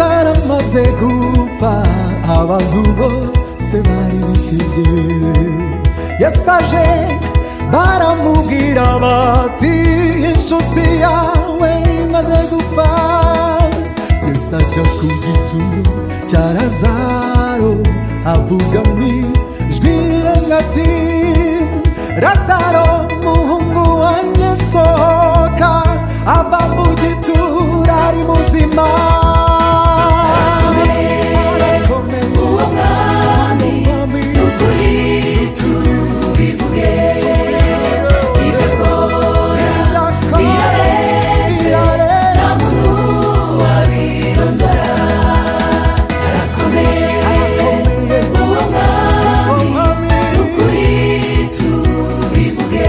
風gupfa abantu bose bari bihebye yasaje baramubwira bati inshuti yawe imaze gupfa yesu ajya ku gituro cya razaro avuga mu ijwi rirenga ati razaro muhungu wanjye sohoka ava mu gituro ari muzima arakomeye uwo mwami n'ukuri tubivuge bitagora birarenze nta muntu wabirondora arakomeye uwo mwami n'ukuri tubivuge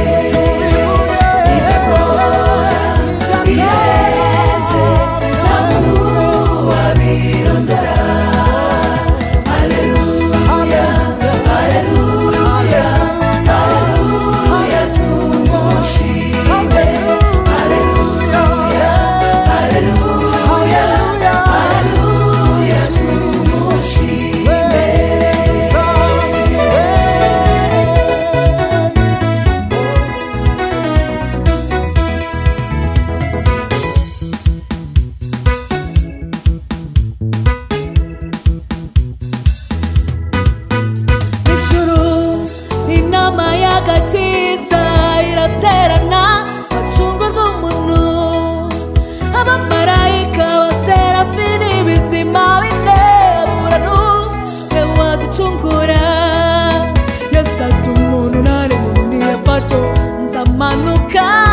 bitagora birarenze nta muntu wabirondora aleluya aleluya aleluya tumushime aleluya aleluya aleluya tumushime ijuru inama y'agakiza iraterana bacungurwa umuntu abamarayika baserafini bizima biteburanu we waducungura yasata umuntu nari muntu ntiyafashwe nzamanuka